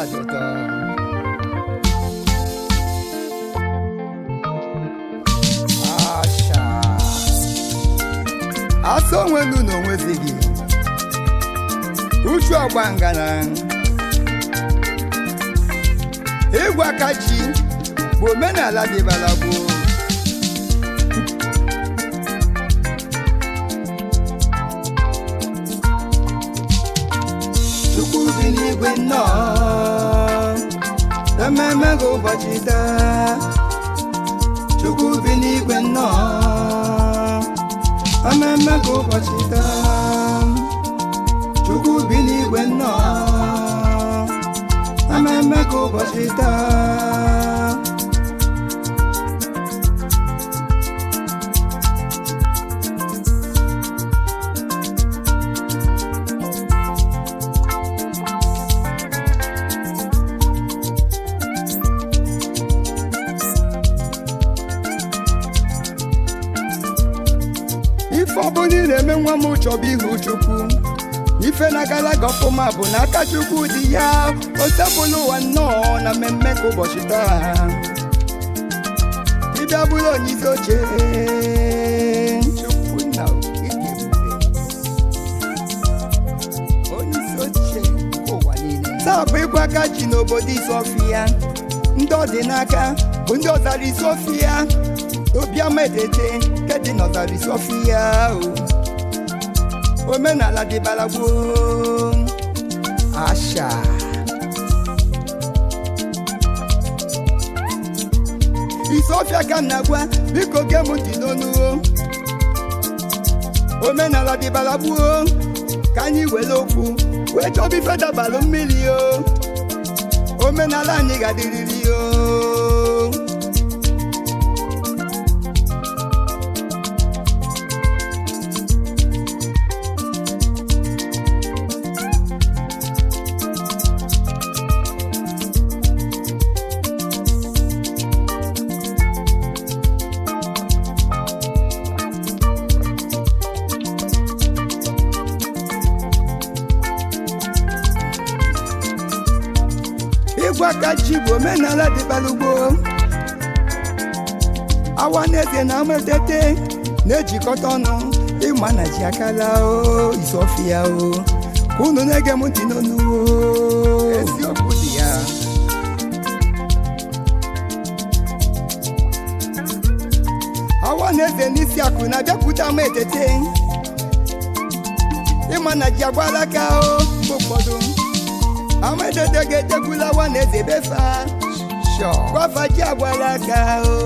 dị ụtọ asha asa onwelu na onwezighị uchu ọgba ngana ịgwa aka ji bụ omenala dịbara gboo chukwu bi n'igwe nnọọ ememe gị ụbọchị taa chukwu bi n'igwe nnọọ ememe gị ụbọchị taa chukwu bi n'igwe nnọọ ememe gị ụbọchị taa ife ọbụla ị na-eme nwa m chọbụ ihu chukwu ife na-agala gị ọfụma bụ n'aka chukwu dị ya osebụla ụwa nnọọ na mmemme ka ụbọchị taa ịbịa bụrụ onye isi oche chukwu na okike ebube onye isi oche nke ụwa niile taa bụ ịgwa aka ji n'obodo isofia ndị ọdịnaka bụ ndị ọzara isofia obiama etete nke dị n'ọzara isofia o omenala dịbara gboo asha isofia ka m na-agwa biko gee m ntị n'onu o. omenala dịbara gboo ka anyị were okwu wee chọba ife dabalụ mmiri o omenala anyị ga-adịrịrị o ịgwa aka ji bụ omenala dịbara ugbo awa na eze na ametete na-ejikọta ọnụ ịma na ji akala o isofia o ka unu na-ege m ntị n'onu o eziokwu dị ya awa na eze n'isi akụ na-abịakwute ama etete ịma na ji agbala aka o mgbe ụfọdụ amadede ga-ejekwula awa na eze befa gwafa ji agbala aka o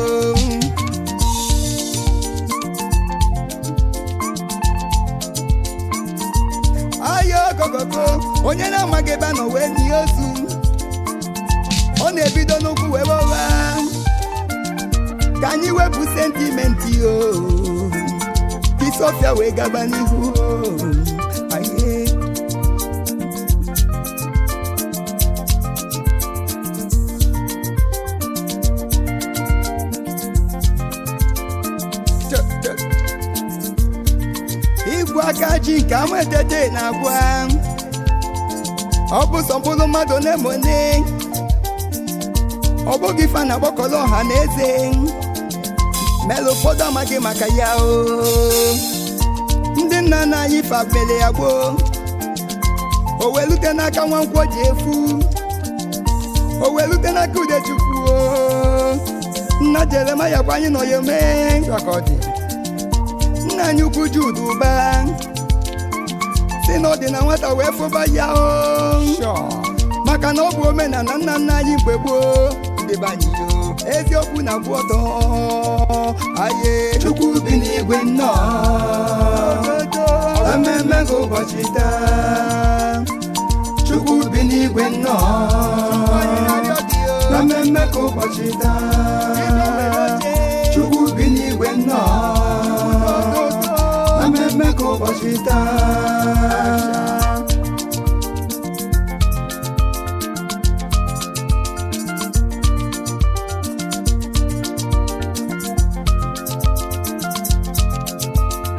aya ogogogo onye na-amaghị ebe a nọ wee nie ozu ọ na-ebido n'ụkwụ wee ụgha ka anyị wepụ sentimenti o ka isofia wee gaba n'ihu o aye igwe aka ji nke amadede na-agwa ọ bụ sọ mkpụrụ mmadụ na-emone ọ bụghị ife a na-agbakọrọ ọha na eze mere ụfọdụ amaghị maka ya o ndị nna nna anyị fabele ya gboo o welute n'aka nwankwọ ji efu o welute n'aka udechukwu o nna jeremaya gwa anyị nọ ya mee ka ọ dị nna anyị ukwu Jude ụba si na ọ dị na nwata wee fụba ya o maka na ọ bụ omenala nna nna anyị mgbe gboo ndebanye o eziokwu na kwụ ọtọ aye chukwu bi n'igwe nnọọ ememe gị ụbọchị taa chukwu bi n'igwe nnọọ ememe gị ụbọchị taa chukwu bi n'igwe nnọọ ememe gị ụbọchị taa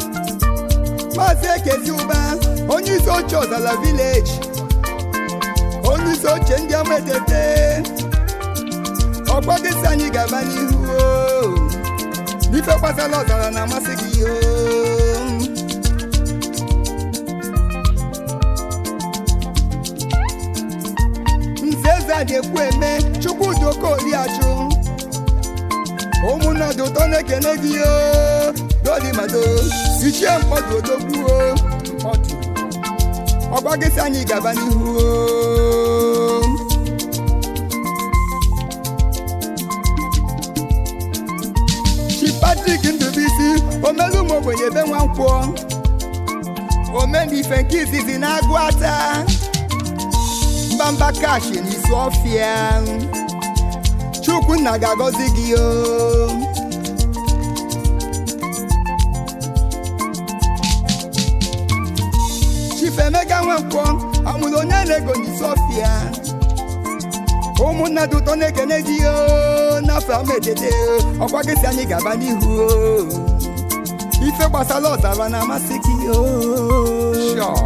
maazị ekezi ụba onye isi oche ọzala vileji onye isi oche ndị ọma etete ọkwa gị si anyị gaba n'ihu o. n'ife gbasara ọzara na-amasị gị o nze eze a ga-ekwu eme chukwudị okoliachụ ụmụnnọdụ ụtọ na-ekene gị o dolimado ichie mkpọdụ odogwu o mkpọdụ ọgba gị si anyị gaba n'ihu o chi patrik ndụbisi omelu ụmụ ogbenye ebe nwa nkwọ omenife nke izizi na-agụ ata mbamba kashi n'isi ọfịa chukwunna ga-agọzi gị o chifemega nwankwọ amụrụ onye na-ego n'isi ọfịa ụmụnna dị ụtọ na-ekene gị o n'afọ ama etete ọkwa gị si anyị gaba n'ihu o ife gbasara ọzara na-amasị gị o Sure.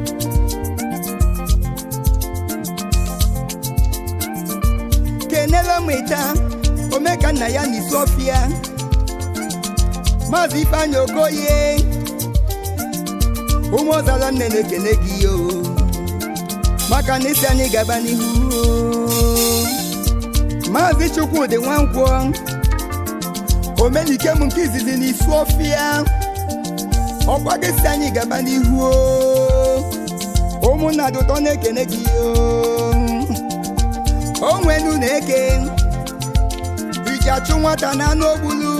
kenela mweta omeka nna ya n'isi ọfịa maazị ifeanyị okoye ụmụ ọzara nne na-ekene gị o maka na isi anyị gaba n'ihu o. maazị chukwudị nwankwọ omenike m nke izizi n'isi ọfịa ọkwa gị si anyị gaba n'ihu o. ụmụnna dị ụtọ na-ekene gị o onwenu na-eke iji achụ nwata na anụ ogbulu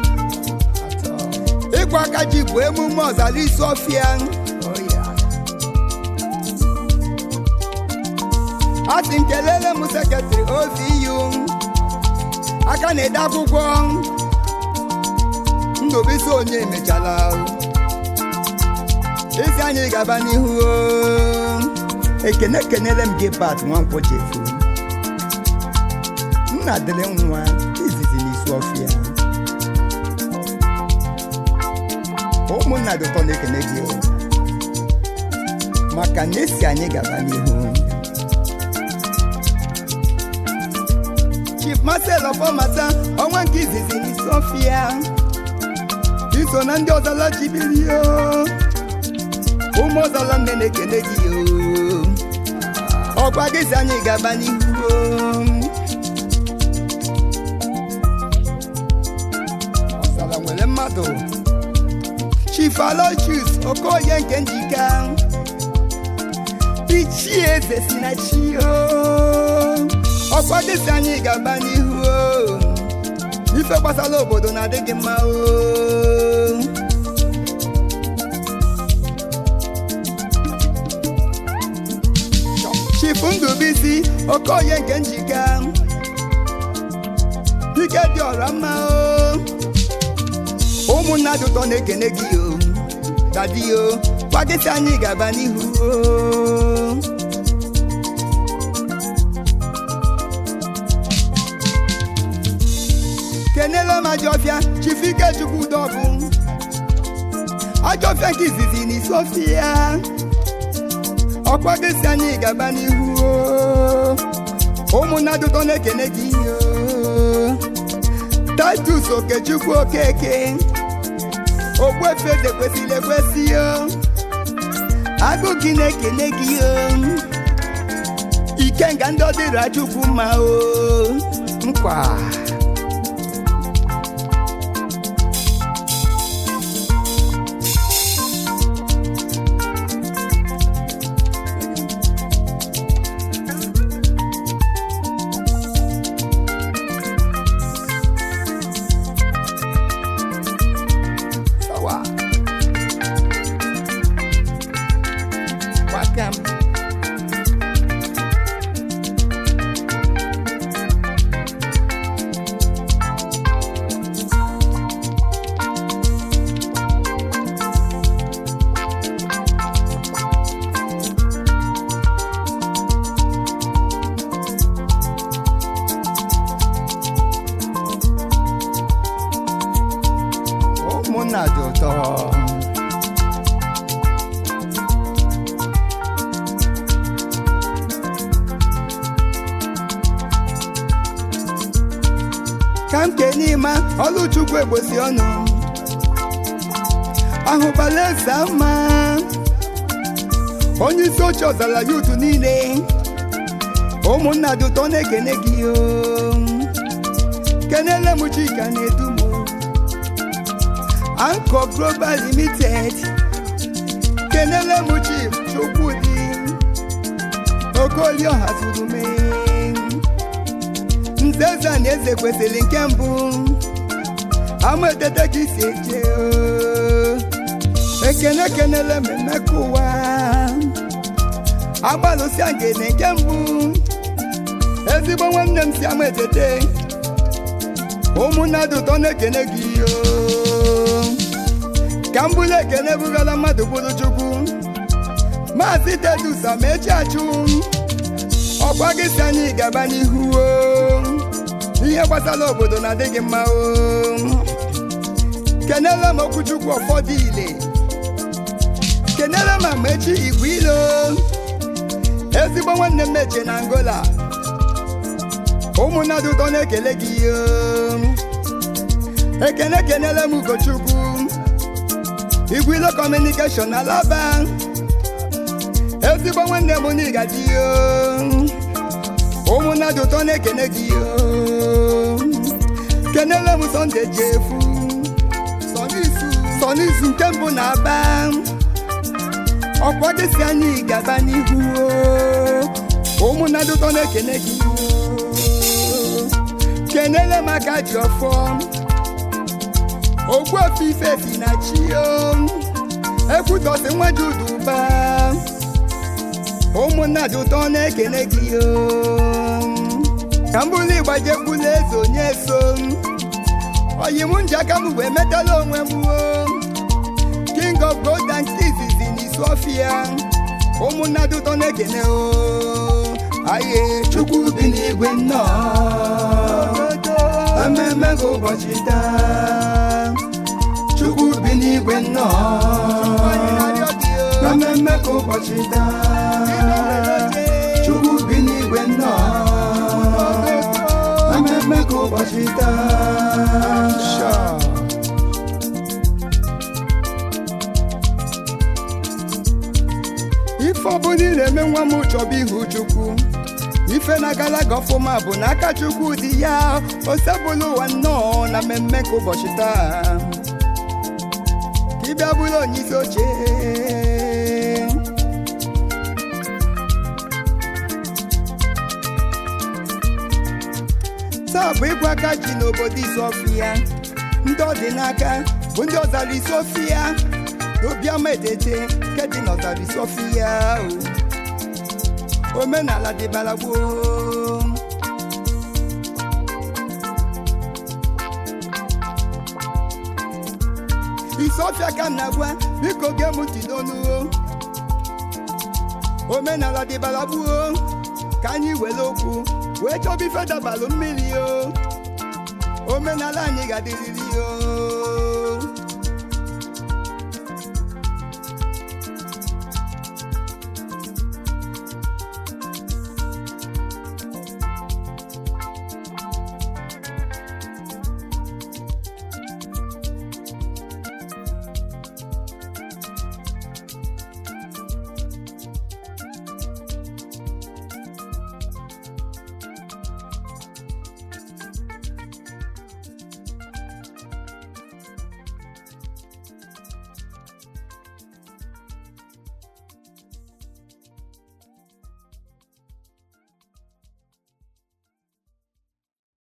ịkwa aka ji bụ emume ọzara isi ọfịa a sị m kelele m sekretrị oziyu aka na-ede akwụkwọ ndụbisi onye emechala isi anyị gaba n'ihu o. ekene kenele m gị pat nwankwọ chefu nna dịrị nwa izizi n'isi ọfịa ụmụnna dị ụtọ na-ekene gị o. maka na esi anyị gaba n'ihu chief marcel ọfọmata ọnwa nke izizi n'isi ọfịa iso na ndị ọzala jibiri o ụmụ ọzala nne na-ekene gị o ọkwa gị si anyị gaba n'ihu o ọzara nwere mmadụ chief aloysius okoye nke njika ichie eze si na chi o ọkwa gị si anyị gaba n'ihu o ife gbasara obodo na-adị gị mma o chief ndụbisi okoye nke njika ike dị ọra mma o ụmụnna dị ụtọ na-ekene gị o dadi o kwagịsị anyị gaba n'ihu o kenela m ajọfịa chifike chukwu dọbụ ajọfịa nke izizi n'isi ọfịa ọkwagịsị anyị gaba n'ihu o ụmụnna dị ụtọ na-ekene gị o Titus Okechukwu Okeke ogbuefe eze kwesịrị ekwesị o agụ gị na-ekene gị o ikenga ndị ọdịra chukwu mma o nkwa sawa wakam ka m kenima ọlụchukwu egbosi ọnụ ahụbala eze ama onye isi oche ọzara yutu niile ụmụnna dị ụtọ na-ekene gị o kenele m chika na-edu m anko global limited kenele m chief chukwudi okolioha zuru mee nzeza na eze kwesịrị nke mbụ ama etete ka isi eje o. ekene kenele m emeka ụwa agbalụsịa ngene nke mbụ ezigbo nwanne m si ama etete ụmụnna dị ụtọ na-ekene gị o ka m bụrụ ekene bụgara mmadụ bụrụ chukwu maazị tedusa ma echi achụ ọkwa gị si anyị gaba n'ihu o ihe gbasara obodo na-adị gị mma o kenele m okwuchukwu ụfọdụ ile kenele m amaechi igwe ilo ezigbo nwanne m meche na angola ụmụnna dị ụtọ na-ekele gị o ekene kenele m ugochukwu igwilo kọmunikeshọn na alaba ezigbo nwanne m n'ịgadi o ụmụnna dị ụtọ na-ekene gị o kenele m sọnde ji efu sọnizu nke mbụ na aba ọkwa gị si anyị gaba n'ihu o ụmụnna dị ụtọ na-ekene gị o kenele m aka ji ọfọ ogbu ofe ife si na chi o ekwutọsị nwa ji uduba ụmụnna dị ụtọ na-ekene gị o ka m bụrụ ịgbaje gbula eze onye so oyi m nji aka m wee metala onwe m o king of gold and izizi n'isu ọfịa ụmụnna dị ụtọ na-ekene o aye chukwu bi n'igwe nnọọ ememe gị ụbọchị taa chukwu bi n'igwe nnọọ ememe gị ụbọchị taa chukwu bi n'igwe nnọọ ememe gị ụbọchị taa ife ọbụla ị na-eme nwa m chọba ihu chukwu ife na-agala gị ọfụma bụ n'aka chukwu dị ya osebụla ụwa nnọọ na mmemme ka ụbọchị taa ka ị bịa bụrụ onye isi oche taa bụ ịgwa aka ji n'obodo isofia ndị ọ dị n'aka bụ ndị ọzara isofia obiama etete nke dị n'ọzara isofia o omenala dịbara gboo isofia ka m na-agwa biko gee m ntị n'onu omenala dịbara gboo ka anyị were okwu wee chọba ife dabalụ mmiri o omenala anyị ga-adịrịrị o